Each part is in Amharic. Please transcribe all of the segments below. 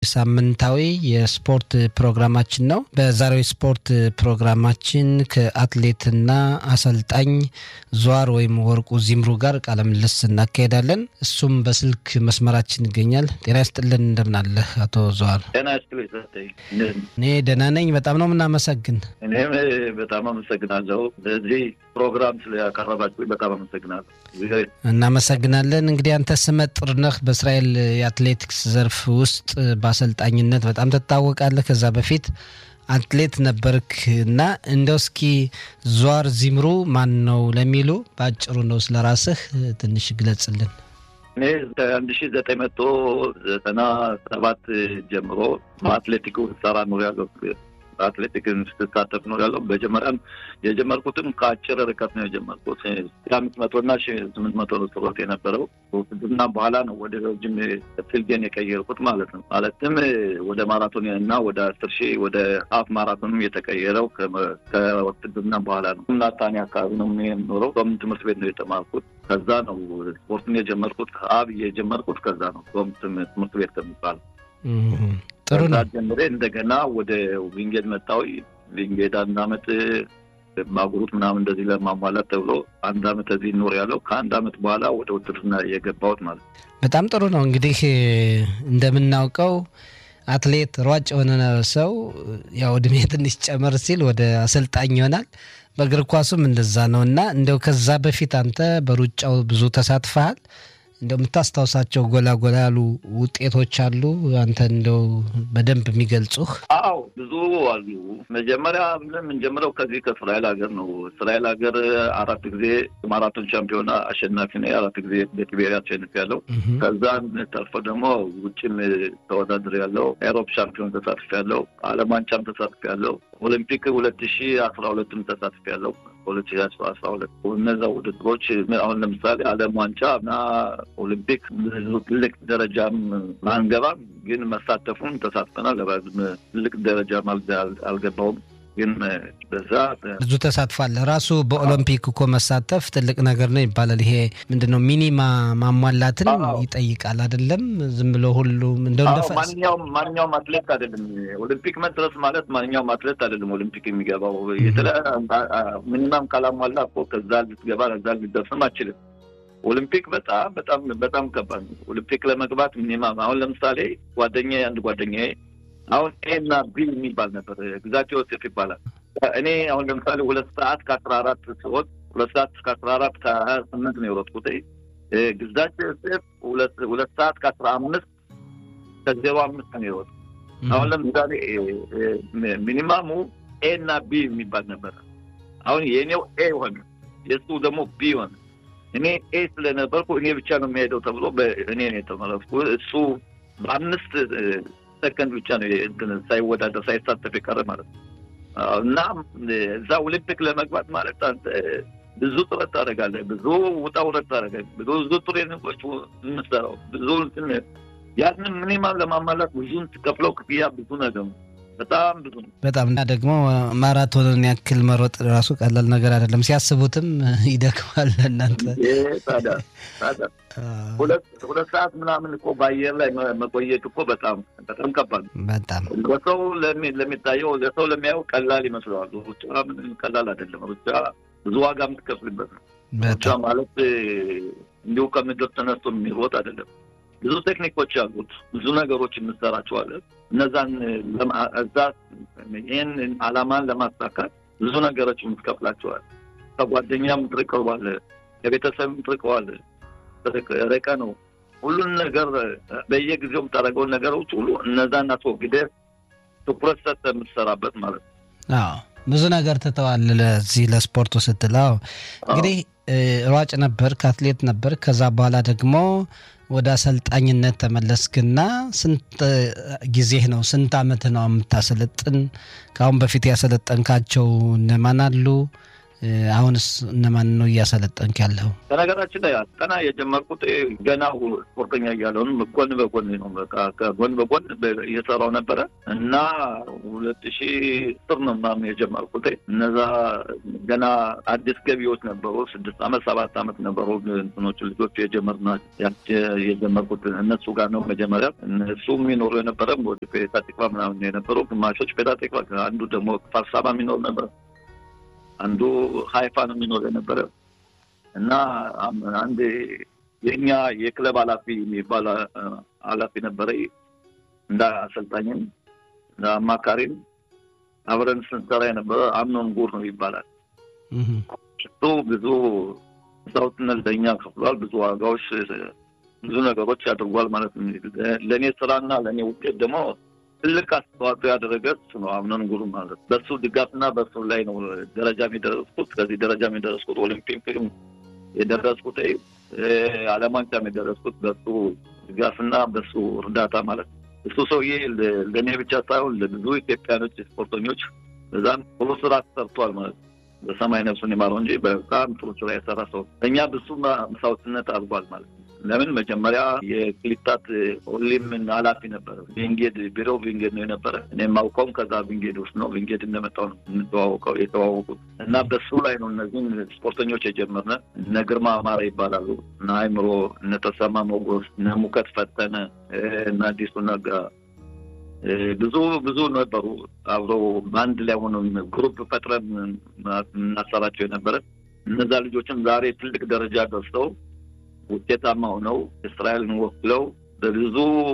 ሳምንታዊ የስፖርት ፕሮግራማችን ነው። በዛሬው ስፖርት ፕሮግራማችን ከአትሌትና አሰልጣኝ ዟር ወይም ወርቁ ዚምሩ ጋር ቃለ ምልልስ እናካሄዳለን። እሱም በስልክ መስመራችን ይገኛል። ጤና ይስጥልን፣ እንደምናለህ አቶ ዟር? ጤና ይስጥልኝ። እኔ ደህና ነኝ። በጣም ነው የምናመሰግን። እኔም በጣም አመሰግናለሁ። በዚህ ፕሮግራም ስለያቀረባችሁ በጣም አመሰግናለሁ። እናመሰግናለን። እንግዲህ አንተ ስመጥር ነህ በእስራኤል የአትሌቲክስ ዘርፍ ውስጥ በአሰልጣኝነት በጣም ትታወቃለህ። ከዛ በፊት አትሌት ነበርክ እና እንደው እስኪ ዟር ዚምሩ ማን ነው ለሚሉ በአጭሩ ነው ስለ ራስህ ትንሽ ግለጽልን። እኔ ከአንድ ሺ ዘጠኝ መቶ ዘጠና ሰባት ጀምሮ በአትሌቲኩ ሰራ ኖር ያለው አትሌቲክን ስትሳተፍ ነው ያለው። መጀመሪያም የጀመርኩትም ከአጭር ርቀት ነው የጀመርኩት አምስት መቶ እና ሺ ስምንት መቶ ነው ስሮት የነበረው ውትድርና በኋላ ነው ወደ ረጅም ፊልዴን የቀየርኩት ማለት ነው። ማለትም ወደ ማራቶን እና ወደ አስር ሺህ ወደ ሀፍ ማራቶንም የተቀየረው ከውትድርና በኋላ ነው። ናታኒ አካባቢ ነው የምኖረው። ቶም ትምህርት ቤት ነው የተማርኩት። ከዛ ነው ስፖርትን የጀመርኩት። አብ የጀመርኩት ከዛ ነው ቶም ትምህርት ቤት ከሚባለው ጥሩ ነው። ጀምሬ እንደገና ወደ ዊንጌድ መጣሁ። ዊንጌድ አንድ አመት ባጉሩት ምናምን እንደዚህ ለማሟላት ተብሎ አንድ አመት እዚህ ኖር ያለው ከአንድ አመት በኋላ ወደ ውትድርና የገባሁት ማለት ነው። በጣም ጥሩ ነው። እንግዲህ እንደምናውቀው አትሌት ሯጭ የሆነ ሰው ያው እድሜ ትንሽ ጨመር ሲል ወደ አሰልጣኝ ይሆናል። በእግር ኳሱም እንደዛ ነው እና እንደው ከዛ በፊት አንተ በሩጫው ብዙ ተሳትፈሃል። እንደው የምታስታውሳቸው ጎላ ጎላ ያሉ ውጤቶች አሉ አንተ እንደው በደንብ የሚገልጹህ? አዎ ብዙ አሉ። መጀመሪያ የምንጀምረው ከዚህ ከእስራኤል ሀገር ነው። እስራኤል ሀገር አራት ጊዜ ማራቶን ሻምፒዮና አሸናፊ ነው። አራት ጊዜ በቲቤሪያ አሸንፍ ያለው። ከዛ ተርፎ ደግሞ ውጭም ተወዳድር ያለው ኤሮፕ ሻምፒዮን ተሳትፍ ያለው፣ ዓለም ዋንጫም ተሳትፍ ያለው፣ ኦሊምፒክ ሁለት ሺ አስራ ሁለትም ተሳትፍ ያለው ሁለት ሺ አስራ ሁለት እነዛ ውድድሮች አሁን ለምሳሌ ዓለም ዋንጫ እና ኦሊምፒክ ትልቅ ደረጃም አንገባም፣ ግን መሳተፉን ተሳትፈናል። ትልቅ ደረጃም አልገባውም፣ ግን በዛ ብዙ ተሳትፏለህ። ራሱ በኦሎምፒክ እኮ መሳተፍ ትልቅ ነገር ነው ይባላል። ይሄ ምንድነው ሚኒማ ማሟላትን ይጠይቃል አይደለም? ዝም ብሎ ሁሉም እንደው ማንኛውም ማንኛውም አትሌት አይደለም ኦሊምፒክ መድረስ ማለት ማንኛውም አትሌት አይደለም ኦሊምፒክ የሚገባው። ሚኒማም ካላሟላ እኮ ከዛ ልትገባ ከዛ ልትደርስም አችልም። ኦሊምፒክ በጣም በጣም በጣም ከባድ ነው። ኦሊምፒክ ለመግባት ሚኒማም አሁን ለምሳሌ ጓደኛ አንድ ጓደኛ አሁን ኤ እና ቢ የሚባል ነበር ግዛት ዮሴፍ ይባላል። እኔ አሁን ለምሳሌ ሁለት ሰዓት ከአስራ አራት ሲወጥ ሁለት ሰዓት ከአስራ አራት ከሀያ ስምንት ነው የሮጥኩት። ግዛት ዮሴፍ ሁለት ሰዓት ከአስራ አምስት ከዜሮ አምስት ነው የሮጥ አሁን ለምሳሌ ሚኒማሙ ኤ እና ቢ የሚባል ነበር። አሁን የእኔው ኤ ሆነ፣ የእሱ ደግሞ ቢ ሆነ። እኔ ኤ ስለነበርኩ እኔ ብቻ ነው የሚሄደው ተብሎ እኔ ነው የተመረጥኩ። እሱ በአምስት ሰከንድ ብቻ ነው ሳይወዳደር ሳይሳተፍ የቀረ ማለት ነው። እና እዛ ኦሊምፒክ ለመግባት ማለት አንተ ብዙ ጥረት ታደርጋለህ፣ ብዙ ውጣ ውረድ ታደርጋለህ፣ ብዙ ትሬኒንጎች የምትሰራው ብዙ ያንን ሚኒማም ለማሟላት ብዙን ትከፍለው ክፍያ ብዙ ነገር ነው። በጣም ብዙ ነው። በጣም እና ደግሞ ማራቶንን ያክል መሮጥ ራሱ ቀላል ነገር አይደለም። ሲያስቡትም ይደክማል። እናንተ ታዲያ ታዲያ ሁለት ሰዓት ምናምን እኮ በአየር ላይ መቆየት እኮ በጣም በጣም ከባድ ነው። በጣም ለሰው ለሚታየው ለሰው ለሚያየው ቀላል ይመስለዋል። ሩጫ ምን ቀላል አይደለም። ሩጫ ብዙ ዋጋ የምትከፍልበት ነው። ሩጫ ማለት እንዲሁ ከምድር ተነስቶ የሚሮጥ አይደለም። ብዙ ቴክኒኮች አሉት። ብዙ ነገሮች እንሰራቸዋለን። እነዛን እዛ ይህን አላማን ለማሳካት ብዙ ነገሮች የምትከፍላቸዋል። ከጓደኛም ትርቀዋል፣ ከቤተሰብም ትርቀዋል። ርቀ ነው ሁሉን ነገር በየጊዜው የምታደርገውን ነገሮች ሁሉ እነዛን አስወግደህ ትኩረት ሰጥተህ የምትሰራበት ማለት ነው። አዎ ብዙ ነገር ትተዋል ለዚህ ለስፖርቱ ስትለው እንግዲህ ሯጭ ነበር፣ ከአትሌት ነበር። ከዛ በኋላ ደግሞ ወደ አሰልጣኝነት ተመለስክና ስንት ጊዜህ ነው? ስንት አመት ነው የምታሰለጥን? ከአሁን በፊት ያሰለጠንካቸው እነማን አሉ? አሁንስ እነማን ነው እያሰለጠንክ ያለው? በነገራችን ላይ አስጠና የጀመርኩት ገና ስፖርተኛ እያለውን ጎን በጎን ነው። በቃ ከጎን በጎን እየሰራው ነበረ እና ሁለት ሺ ስር ነው ምናምን የጀመርኩት። እነዛ ገና አዲስ ገቢዎች ነበሩ። ስድስት አመት ሰባት አመት ነበሩ እንትኖቹ ልጆቹ የጀመርና የጀመርኩት እነሱ ጋር ነው መጀመሪያ። እነሱ የሚኖሩ የነበረ ወደ ፔታ ቲክቫ ምናምን የነበሩ ግማሾች ፔታ ቲክቫ፣ አንዱ ደግሞ ፋርሳባ የሚኖር ነበረ አንዱ ሀይፋ ነው የሚኖር የነበረ እና አንድ የእኛ የክለብ ኃላፊ የሚባል ኃላፊ ነበረ። እንደ አሰልጣኝም እንደ አማካሪም አብረን ስንሰራ የነበረ አምኖን ጉር ነው ይባላል። እሱ ብዙ ሰውትነት ለእኛ ከፍሏል። ብዙ ዋጋዎች፣ ብዙ ነገሮች ያደርጓል ማለት ነው። ለእኔ ስራና ለእኔ ውጤት ደግሞ ትልቅ አስተዋጽኦ ያደረገ እሱ ነው። አምነን ጉሩ ማለት በሱ ድጋፍና በሱ ላይ ነው ደረጃ የሚደረስኩት። ከዚህ ደረጃ የሚደረስኩት ኦሊምፒክ የደረስኩት ዓለም ዋንጫም የደረስኩት በሱ ድጋፍና በሱ እርዳታ ማለት ነው። እሱ ሰውዬ ለእኔ ብቻ ሳይሆን ለብዙ ኢትዮጵያኖች ስፖርተኞች በዛም ጥሩ ስራ ሰርቷል ማለት ነው። በሰማይ ነፍሱን ይማረው እንጂ በጣም ጥሩ ስራ የሰራ ሰው እኛ ብዙ መስዋዕትነት አድርጓል ማለት ነው። ለምን መጀመሪያ የክሊታት ኦሊምን ኃላፊ ነበረ። ቪንጌድ ቢሮ ቪንጌድ ነው የነበረ። እኔ የማውቀውም ከዛ ቪንጌድ ውስጥ ነው። ቪንጌድ እንደመጣው ነው የምንተዋወቀው የተዋወቁት እና በሱ ላይ ነው እነዚህን ስፖርተኞች የጀመርነ። እነ ግርማ አማረ ይባላሉ፣ እነ አይምሮ፣ እነ ተሰማ ሞጎስ፣ እነ ሙከት ፈተነ፣ እነ አዲሱ ነጋ ብዙ ብዙ ነበሩ። አብረው በአንድ ላይ ሆነ ግሩፕ ፈጥረን እናሰራቸው የነበረ እነዛ ልጆችም ዛሬ ትልቅ ደረጃ ደርሰው ውጤታማ ሆነው እስራኤልን ወክለው በብዙ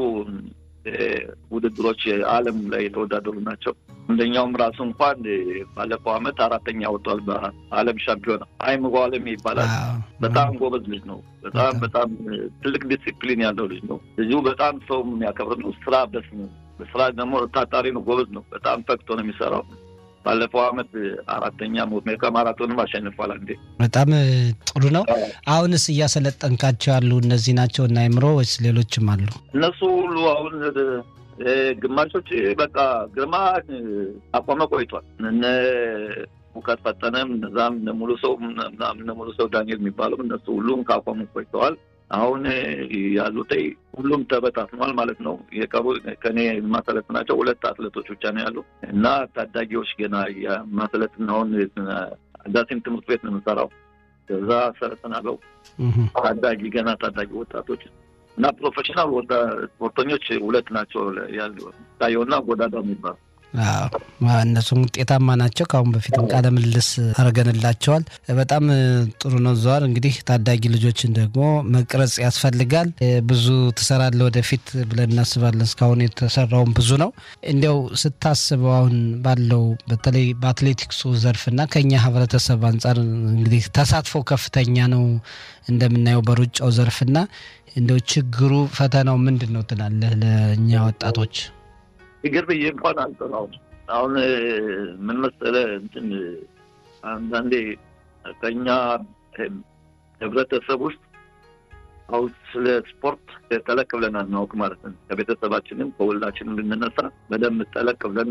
ውድድሮች ዓለም ላይ የተወዳደሩ ናቸው። አንደኛውም ራሱ እንኳን ባለፈው ዓመት አራተኛ ወጥቷል በዓለም ሻምፒዮና። አይምሮ ዓለም ይባላል። በጣም ጎበዝ ልጅ ነው። በጣም በጣም ትልቅ ዲሲፕሊን ያለው ልጅ ነው። ልጁ በጣም ሰው የሚያከብር ነው። ስራ በስ ስራ ደግሞ ታታሪ ነው። ጎበዝ ነው። በጣም ፈቅቶ ነው የሚሰራው። ባለፈው ዓመት አራተኛ ሜካ ማራቶንም አሸንፏል። አንዴ በጣም ጥሩ ነው። አሁንስ እያሰለጠንካቸው ያሉ እነዚህ ናቸው እና አይምሮ ወይስ ሌሎችም አሉ? እነሱ ሁሉ አሁን ግማሾች በቃ ግርማ አቋመ ቆይቷል። እነ ሙከት ፈጠነም እነዛም እነ ሙሉ ሰው እነ ሙሉ ሰው ዳንኤል የሚባለው እነሱ ሁሉም ካቋሙ ቆይተዋል። አሁን ያሉት ሁሉም ተበታትኗል ማለት ነው። የቀሩ ከኔ የማሰለጥናቸው ሁለት አትሌቶች ብቻ ነው ያሉ እና ታዳጊዎች ገና የማሰለጥን አሁን ዳሴም ትምህርት ቤት ነው የምሰራው። ከዛ ሰለጥናለው ታዳጊ ገና ታዳጊ ወጣቶች እና ፕሮፌሽናል ስፖርተኞች ሁለት ናቸው ያሉ ታየውና ጎዳዳ የሚባሉ እነሱም ውጤታማ ናቸው። ከአሁን በፊትም ቃለ ምልልስ አድርገንላቸዋል። በጣም ጥሩ ነው። ዘዋር እንግዲህ ታዳጊ ልጆችን ደግሞ መቅረጽ ያስፈልጋል። ብዙ ትሰራለህ ወደፊት ብለን እናስባለን። እስካሁን የተሰራውን ብዙ ነው። እንዲያው ስታስበው አሁን ባለው በተለይ በአትሌቲክሱ ዘርፍና ከኛ ህብረተሰብ አንጻር እንግዲህ ተሳትፎ ከፍተኛ ነው እንደምናየው በሩጫው ዘርፍና እንደው ችግሩ ፈተናው ምንድን ነው ትላለህ ለእኛ ወጣቶች? ችግር ብዬ እንኳን አልጠራውም። አሁን ምን መሰለህ እንትን አንዳንዴ ከኛ ህብረተሰብ ውስጥ አሁን ስለ ስፖርት ጠለቅ ብለን አናውቅ ማለት ነው። ከቤተሰባችንም ከሁላችንም ብንነሳ በደንብ ጠለቅ ብለን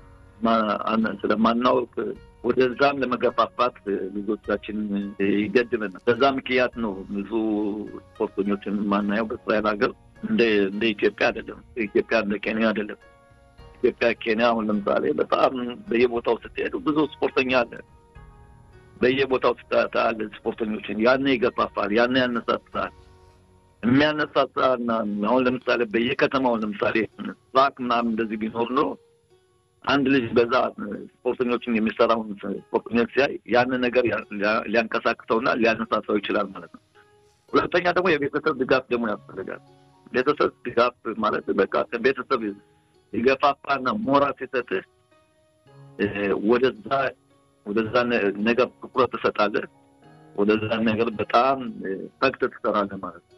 ስለማናውቅ ወደዛም ለመገፋፋት ልጆቻችን ይገድበናል። በዛ ምክንያት ነው ብዙ ስፖርተኞችን የማናየው በእስራኤል ሀገር እንደ ኢትዮጵያ አይደለም። ኢትዮጵያ እንደ ኬንያ አይደለም። ኢትዮጵያ፣ ኬንያ አሁን ለምሳሌ በጣም በየቦታው ስትሄዱ ብዙ ስፖርተኛ አለ። በየቦታው ስታያለ ስፖርተኞችን ያነ ይገፋፋል፣ ያነ ያነሳሳል። የሚያነሳሳና አሁን ለምሳሌ በየከተማው ለምሳሌ ትራክ ምናምን እንደዚህ ቢኖር ነው አንድ ልጅ በዛ ስፖርተኞችን የሚሰራውን ስፖርተኞች ሲያይ ያንን ነገር ሊያንቀሳቅሰውና ሊያነሳሳው ይችላል ማለት ነው። ሁለተኛ ደግሞ የቤተሰብ ድጋፍ ደግሞ ያስፈልጋል። ቤተሰብ ድጋፍ ማለት በቃ ቤተሰብ የገፋፋና ሞራ ሲሰጥህ ወደዛ ወደዛ ነገር ትኩረት ትሰጣለህ። ወደዛ ነገር በጣም ፈቅት ትሰራለህ ማለት ነው።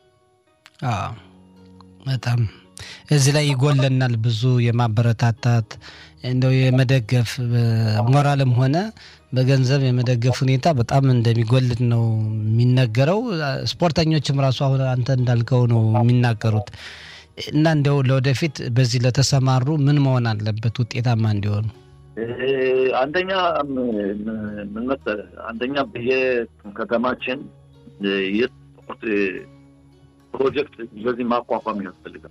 በጣም እዚህ ላይ ይጎለናል ብዙ የማበረታታት እንደው የመደገፍ ሞራልም ሆነ በገንዘብ የመደገፍ ሁኔታ በጣም እንደሚጎልን ነው የሚነገረው። ስፖርተኞችም ራሱ አሁን አንተ እንዳልከው ነው የሚናገሩት። እና እንደው ለወደፊት በዚህ ለተሰማሩ ምን መሆን አለበት ውጤታማ እንዲሆኑ? አንደኛ ምን መሰለህ፣ አንደኛ በየከተማችን የስፖርት ፕሮጀክት በዚህ ማቋቋም ያስፈልጋል።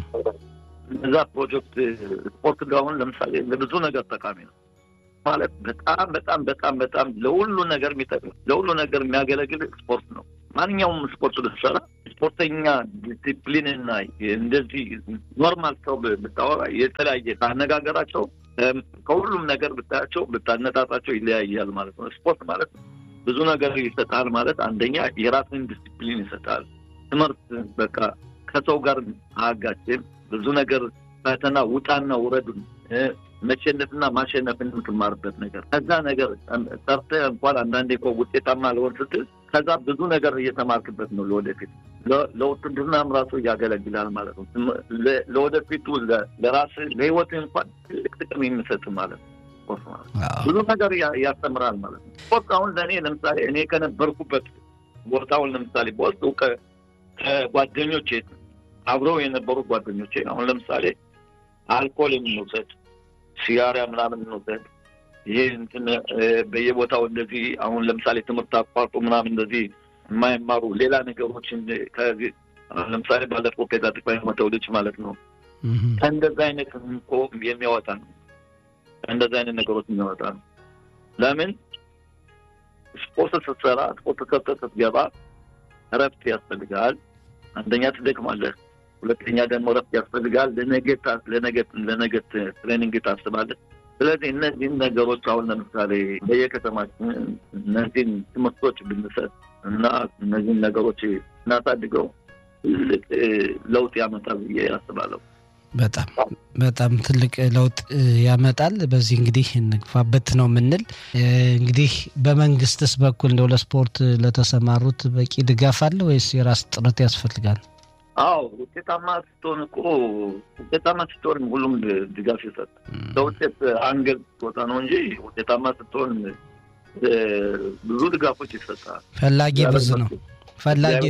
እዛ ፕሮጀክት ስፖርት ጋሁን ለምሳሌ ለብዙ ነገር ጠቃሚ ነው ማለት በጣም በጣም በጣም በጣም ለሁሉ ነገር የሚጠቅም ለሁሉ ነገር የሚያገለግል ስፖርት ነው። ማንኛውም ስፖርት ብትሰራ ስፖርተኛ ዲሲፕሊን እና እንደዚህ ኖርማል ሰው ብታወራ የተለያየ ካነጋገራቸው ከሁሉም ነገር ብታያቸው ብታነጣጣቸው ይለያያል ማለት ነው። ስፖርት ማለት ብዙ ነገር ይሰጣል ማለት አንደኛ የራስን ዲሲፕሊን ይሰጣል። ትምህርት በቃ ከሰው ጋር አጋጭም ብዙ ነገር ፈተና ውጣና ውረዱን መሸነፍና ማሸነፍን የምትማርበት ነገር ከዛ ነገር ሰርተህ እንኳን አንዳንዴ እኮ ውጤታማ ለሆን ስትል ከዛ ብዙ ነገር እየተማርክበት ነው። ለወደፊት ለውትድርናም ራሱ ያገለግላል ማለት ነው። ለወደፊቱ ለራስ ለህይወት እንኳን ትልቅ ጥቅም የሚሰጥ ማለት ነው። ስፖርት ማለት ብዙ ነገር ያስተምራል ማለት ነው። ስፖርት አሁን ለእኔ ለምሳሌ እኔ ከነበርኩበት ቦታውን ለምሳሌ በወስጡ ከጓደኞቼ አብረው የነበሩ ጓደኞቼ አሁን ለምሳሌ አልኮል የምንውሰድ ሲጋራ ምናምን እንውሰድ ይሄ እንትን በየቦታው እንደዚህ አሁን ለምሳሌ ትምህርት አቋርጦ ምናምን እንደዚህ የማይማሩ ሌላ ነገሮችን ከዚህ ለምሳሌ ባለፈው ፔዛ ጥቅማ የሞተው ልጅ ማለት ነው ከእንደዚ አይነት እኮ የሚያወጣ ነው። ከእንደዚ አይነት ነገሮች የሚያወጣ ነው። ለምን ስፖርት ስትሰራ ስፖርት ሰርተህ ስትገባ እረፍት ያስፈልጋል። አንደኛ ትደክማለህ፣ ሁለተኛ ደግሞ እረፍት ያስፈልጋል። ለነገት ለነገት ለነገት ትሬኒንግ ታስባለህ። ስለዚህ እነዚህን ነገሮች አሁን ለምሳሌ በየከተማችን እነዚህን ትምህርቶች ብንሰጥ እና እነዚህን ነገሮች እናሳድገው ትልቅ ለውጥ ያመጣል ብዬ አስባለሁ። በጣም በጣም ትልቅ ለውጥ ያመጣል። በዚህ እንግዲህ እንግፋበት ነው የምንል። እንግዲህ በመንግስትስ በኩል እንደው ለስፖርት ለተሰማሩት በቂ ድጋፍ አለ ወይስ የራስ ጥረት ያስፈልጋል? አዎ ውጤታማ ስትሆን እኮ ውጤታማ ስትሆን ሁሉም ድጋፍ ይሰጥ። ለውጤት አንገል ስትወጣ ነው እንጂ ውጤታማ ስትሆን ብዙ ድጋፎች ይሰጣል። ፈላጊ ብዙ ነው። ፈላጊ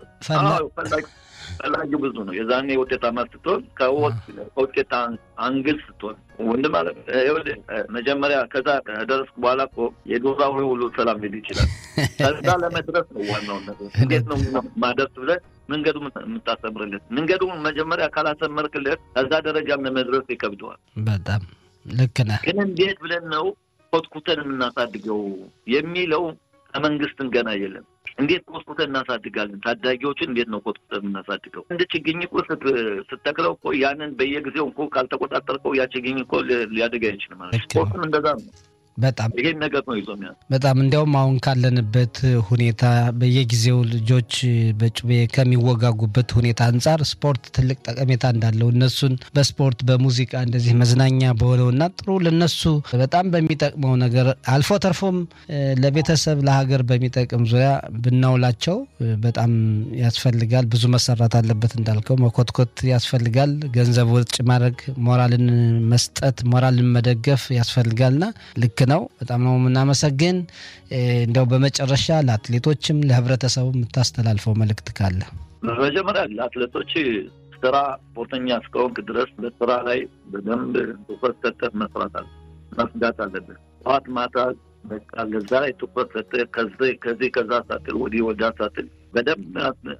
ፈላጊ ብዙ ነው። የዛኔ ውጤታማ ስትሆን ከውጤት አንግል ስትሆን ወንድ ማለት መጀመሪያ ከዛ ከደረስኩ በኋላ እኮ የዶራ ሁሉ ሰላም ሊል ይችላል። ከዛ ለመድረስ ነው ዋናው ነገር። እንዴት ነው ማደርስ ብለህ መንገዱ የምታሰምርለት መንገዱ መጀመሪያ ካላሰመርክለት ከዛ ደረጃም ለመድረስ ይከብደዋል። በጣም ልክ ነህ። ግን እንዴት ብለን ነው ኮትኩተን የምናሳድገው የሚለው ከመንግስትን ገና የለም። እንዴት ኮትኩተን እናሳድጋለን? ታዳጊዎችን እንዴት ነው ኮትኩተን የምናሳድገው? እንደ ችግኝ እኮ ስተክለው እኮ ያንን በየጊዜው እኮ ካልተቆጣጠርከው ያ ችግኝ እኮ ሊያድግ አይችልም ማለት ስፖርትም እንደዛ ነው። በጣም ይሄን ነገር ነው ይዞ ሚያ በጣም እንዲያውም አሁን ካለንበት ሁኔታ በየጊዜው ልጆች በጩቤ ከሚወጋጉበት ሁኔታ አንጻር ስፖርት ትልቅ ጠቀሜታ እንዳለው እነሱን በስፖርት በሙዚቃ እንደዚህ መዝናኛ በሆነውና ጥሩ ለነሱ በጣም በሚጠቅመው ነገር አልፎ ተርፎም ለቤተሰብ ለሀገር በሚጠቅም ዙሪያ ብናውላቸው በጣም ያስፈልጋል። ብዙ መሰራት አለበት እንዳልከው መኮትኮት ያስፈልጋል። ገንዘብ ወጭ ማድረግ፣ ሞራልን መስጠት፣ ሞራልን መደገፍ ያስፈልጋልና ልክ ነው። በጣም ነው የምናመሰግን። እንደው በመጨረሻ ለአትሌቶችም ለህብረተሰቡ የምታስተላልፈው መልእክት ካለ? በመጀመሪያ ለአትሌቶች ስራ ስፖርተኛ እስከሆንክ ድረስ በስራ ላይ በደንብ ትኩረት ሰጠህ መስራት አለ መስጋት አለብህ። ጠዋት ማታ በቃ ለዛ ላይ ትኩረት ሰጠህ ከዚህ ከዛ ሳትል ወዲህ ወዲያ ሳትል በደንብ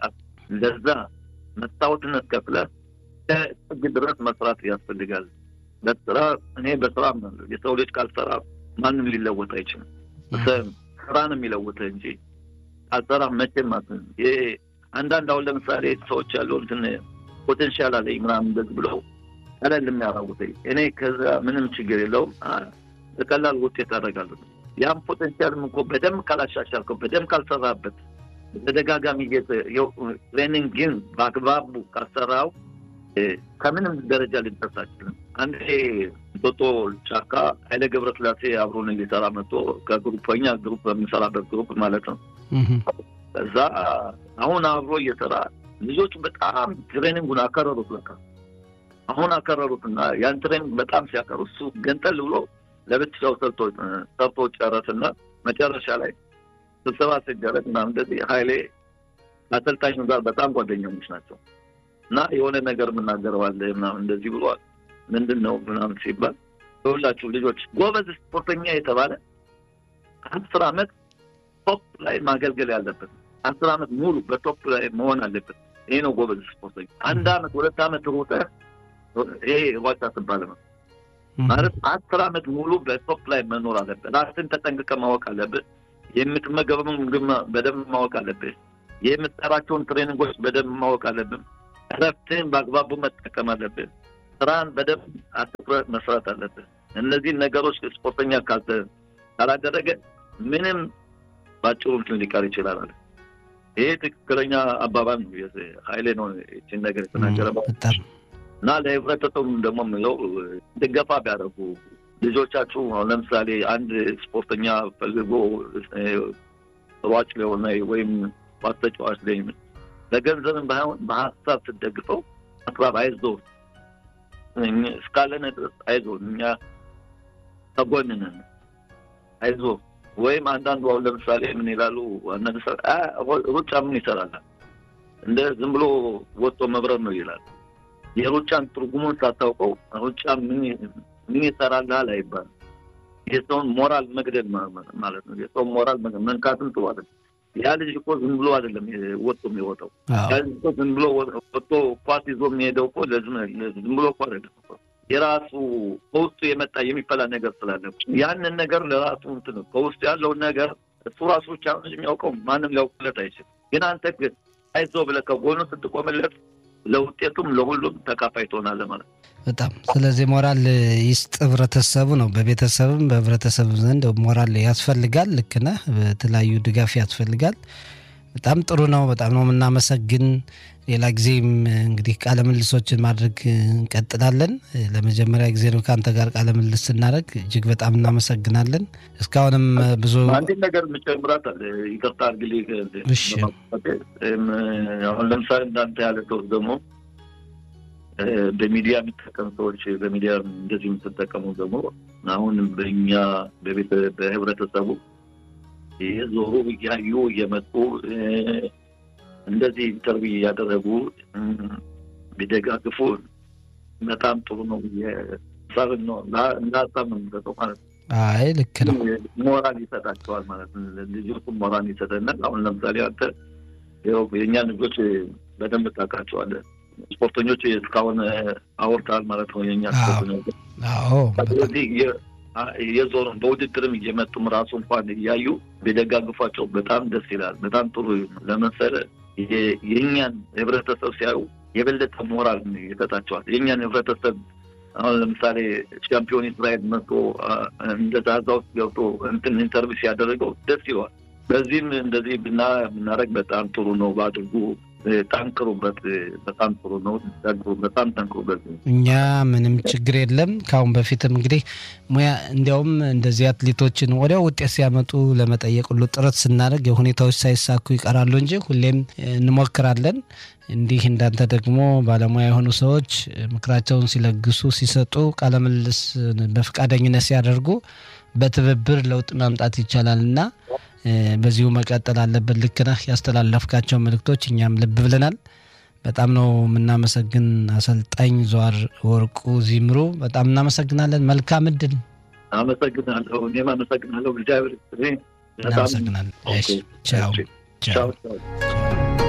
ለዛ መስታወትነት ከፍለህ ጥግ ድረስ መስራት ያስፈልጋል። በስራ እኔ በስራ የሰው ልጅ ካልሰራ ማንም ሊለወጥ አይችልም። ስራ ነው የሚለውጥ እንጂ ካልሰራ መቼም ማትን ይሄ አንዳንድ አሁን ለምሳሌ ሰዎች ያለው እንትን ፖቴንሻል አለኝ ምናምን እንደዚህ ብለው ቀለል የሚያራውት እኔ ከዛ ምንም ችግር የለውም በቀላል ውጤት አደርጋለሁ። ያም ፖቴንሻልም እኮ በደንብ ካላሻሻልከው በደንብ ካልሰራበት በተደጋጋሚ ትሬኒንግ ግን በአግባቡ ካልሰራው ከምንም ደረጃ ሊደርስ አይችልም። አንድ ጦጦ ጫካ ኃይለ ገብረስላሴ አብሮን ሊሰራ መጥቶ ከግሩፕ እኛ ግሩፕ በምንሰራበት ግሩፕ ማለት ነው። ከዛ አሁን አብሮ እየሰራ ልጆቹ በጣም ትሬኒንጉን አከረሩት። በቃ አሁን አከረሩት እና ያን ትሬኒንግ በጣም ሲያከሩ እሱ ገንጠል ብሎ ለብቻው ሰርቶ ጨረስና መጨረሻ ላይ ስብሰባ ሲደረግ ምናምን እንደዚህ ኃይሌ አሰልጣኙ ጋር በጣም ጓደኛሞች ናቸው እና የሆነ ነገር የምናገረዋለ ምናምን እንደዚህ ብሏል። ምንድን ነው ምናምን ሲባል የሁላችሁ ልጆች ጎበዝ ስፖርተኛ የተባለ አስር አመት ቶፕ ላይ ማገልገል ያለበት አስር አመት ሙሉ በቶፕ ላይ መሆን አለበት። ይሄ ነው ጎበዝ ስፖርተኛ። አንድ አመት ሁለት አመት ሩጠ ይሄ ሯጭ አትባልም ማለት አስር አመት ሙሉ በቶፕ ላይ መኖር አለበት። ራስን ተጠንቅቀ ማወቅ አለብህ። የምትመገበውን ምግብ በደንብ ማወቅ አለብህ። የምትሰራቸውን ትሬኒንጎች በደንብ ማወቅ አለብን። እረፍትህን በአግባቡ መጠቀም አለብህ። ስራን በደንብ አትኩረት መስራት አለብህ። እነዚህን ነገሮች ስፖርተኛ ካላደረገ ምንም ባጭሩ እንትን ሊቀር ይችላል አለ። ይሄ ትክክለኛ አባባል ነው። ኃይሌ ነው ይችን ነገር የተናገረ እና ለህብረተሰቡም ደግሞ የምለው ድገፋ ቢያደርጉ ልጆቻችሁ ለምሳሌ አንድ ስፖርተኛ ፈልጎ ሯጭ ሊሆነ ወይም ኳስ ተጫዋች ላይ በገንዘብም ባይሆን በሀሳብ ስትደግፈው አቅራብ አይዞ እስካለን ድረስ አይዞ እኛ ተጎንነን አይዞ ወይም አንዳንዱ አሁን ለምሳሌ ምን ይላሉ አንዳንድ ሰ ሩጫ ምን ይሰራል እንደ ዝም ብሎ ወጥቶ መብረር ነው ይላል። የሩጫን ትርጉሙን ሳታውቀው ሩጫ ምን ይሰራልሃል አይባልም። የሰውን ሞራል መግደል ማለት ነው። የሰውን ሞራል መንካትም ጥሩ አይደለም። ያ ልጅ እኮ ዝም ብሎ አይደለም ወጥቶ የሚወጣው። ያ ልጅ እኮ ዝም ብሎ ወጥቶ ኳስ ይዞ የሚሄደው እኮ ዝም ብሎ እኮ አይደለም። የራሱ ከውስጡ የመጣ የሚፈላ ነገር ስላለ ያንን ነገር ለራሱ እንትን ከውስጡ ያለውን ነገር እሱ ራሱ ብቻ የሚያውቀው ማንም ሊያውቅለት አይችልም። ግን አንተ ግን አይዞህ ብለህ ከጎኑ ስትቆምለት ለውጤቱም ለሁሉም ተካፋይ ትሆናለህ ማለት ነው። በጣም ስለዚህ ሞራል ይስጥ ህብረተሰቡ ነው። በቤተሰብም በህብረተሰብ ዘንድ ሞራል ያስፈልጋል። ልክ ነህ። በተለያዩ ድጋፍ ያስፈልጋል። በጣም ጥሩ ነው። በጣም ነው የምናመሰግን። ሌላ ጊዜም እንግዲህ ቃለ ምልሶችን ማድረግ እንቀጥላለን። ለመጀመሪያ ጊዜ ነው ከአንተ ጋር ቃለ ምልስ ስናደርግ እጅግ በጣም እናመሰግናለን። እስካሁንም ብዙ አንድን ነገር የምጨምራት አለ። ይቅርታ አድርግልኝ። እሺ። አሁን ለምሳሌ እንዳንተ ያለ ሰው ደግሞ በሚዲያ የሚጠቀሙ ሰዎች በሚዲያ እንደዚህ የምትጠቀሙ ደግሞ አሁን በእኛ በህብረተሰቡ የዞሩ እያዩ እየመጡ እንደዚህ ኢንተርቪው እያደረጉ ቢደጋግፉ በጣም ጥሩ ነው። ሳብን ነው እንደ ሀሳብ ነው የሚሰጠው ማለት ነው። አይ ልክ ነው። ሞራል ይሰጣቸዋል ማለት ነው። ልጆቹም ሞራል ይሰጠናል። አሁን ለምሳሌ አንተ ይኸው የእኛ ልጆች በደንብ ታውቃቸዋለህ። ስፖርተኞች እስካሁን አወርተሃል ማለት ነው። የእኛ ስፖርተኞች አዎ ስለዚህ የዞሩ በውድድርም እየመጡም ራሱ እንኳን እያዩ ቢደጋግፏቸው በጣም ደስ ይላል። በጣም ጥሩ ለመሰለ የእኛን ህብረተሰብ ሲያዩ የበለጠ ሞራል ይሰጣቸዋል። የእኛን ህብረተሰብ አሁን ለምሳሌ ሻምፒዮን እስራኤል መጥቶ እንደዛ እዛ ውስጥ ገብቶ እንትን ኢንተርቪው ሲያደረገው ደስ ይለዋል። በዚህም እንደዚህ ብናደርግ በጣም ጥሩ ነው። በአድርጉ ጠንክሩበት። በጣም ጥሩ ነው። በጣም ጠንክሩበት። እኛ ምንም ችግር የለም። ከአሁን በፊትም እንግዲህ ሙያ እንዲያውም እንደዚህ አትሌቶችን ወዲያው ውጤት ሲያመጡ ለመጠየቅ ሁሉ ጥረት ስናደርግ የሁኔታዎች ሳይሳኩ ይቀራሉ እንጂ ሁሌም እንሞክራለን። እንዲህ እንዳንተ ደግሞ ባለሙያ የሆኑ ሰዎች ምክራቸውን ሲለግሱ፣ ሲሰጡ፣ ቃለምልስ በፈቃደኝነት ሲያደርጉ በትብብር ለውጥ ማምጣት ይቻላል እና በዚሁ መቀጠል አለበት። ልክ ነህ። ያስተላለፍካቸው መልእክቶች እኛም ልብ ብለናል። በጣም ነው የምናመሰግን አሰልጣኝ ዘዋር ወርቁ ዚምሩ፣ በጣም እናመሰግናለን። መልካም እድል። አመሰግናለሁ። እኔም አመሰግናለሁ። እግዚአብሔር እናመሰግናለን። ቻው ቻው።